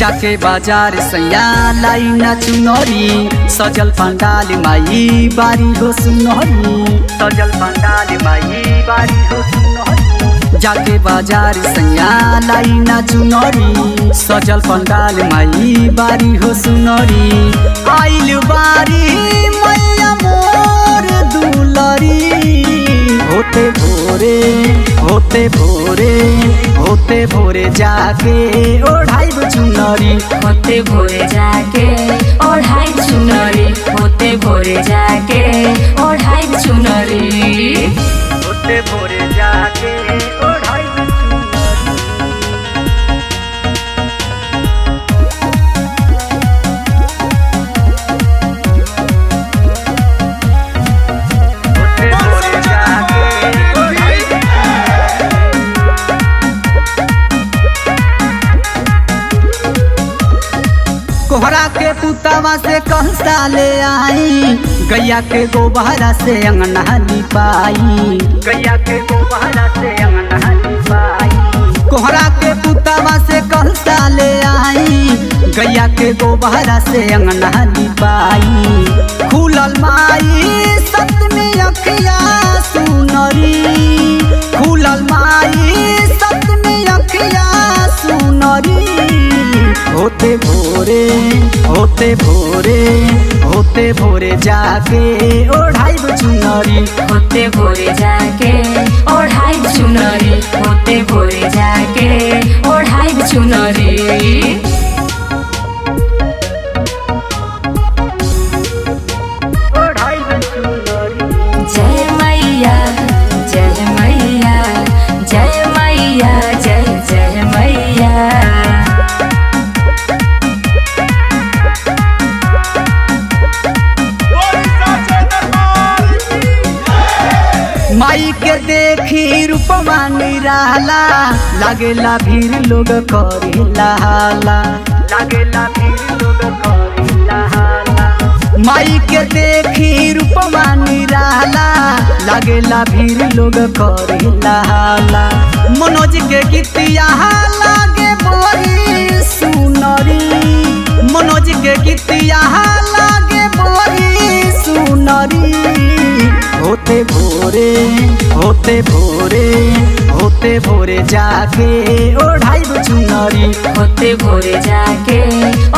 जाके बाजार सैया लाई ना चुनरी सजल पंडाल माई बारी हो सुनरी सजल पंडाल माई बारी हो सुनरी जाके बाजार सैया लाई ना चुनरी सजल पंडाल माई बारी हो सुनरी आइल बारी मैया मोर दुलरी होते भोरे होते भोरे होते भोरे जाके ओढ़ाई चुनरी होते भोरे जाके ओढ़ाई चुनरी होते भोरे जाके ओढ़ाई चुनरी होते भोरे जाके ओढ़ाई चुनरी होते भोरे जाके ओढ़ाई कोहरा के पुतवा से कहता ले आई गैया के गोबहरा से अंगना लिपाई गैया के गोबहरा से अंगना लिपाई कोहरा के पुतवा से कहता ले आई गैया के गोबहरा से अंगना लिपाई खुलल माई सतमी अखिया सुनरी खुलल माई सतमी अखिया सुनरी होते भोरे होते भोरे होते भोरे जाके ओढ़ाई चुनरी होते भोरे जाके ओढ़ाई चुनरी होते भोरे जाके ओढ़ाई चुनरी ओढ़ाई चुनरी जय मैया जय मैया जय मैया जय जय मैया माई के देखी रूपमा निराला लागेला भीड़ लोग करेला हाला लागेला भीड़ लोग करेला हाला माई के देखी रूपमा निराला लागेला भीड़ लोग करेला हाला मनोज के गीतिया लागे बोरी सुनरी मनोज के गीतिया लागे बोरी सुनरी होते भोरे होते भोरे होते भोरे जाके ओढ़ाई चुनरी होते भोरे जाके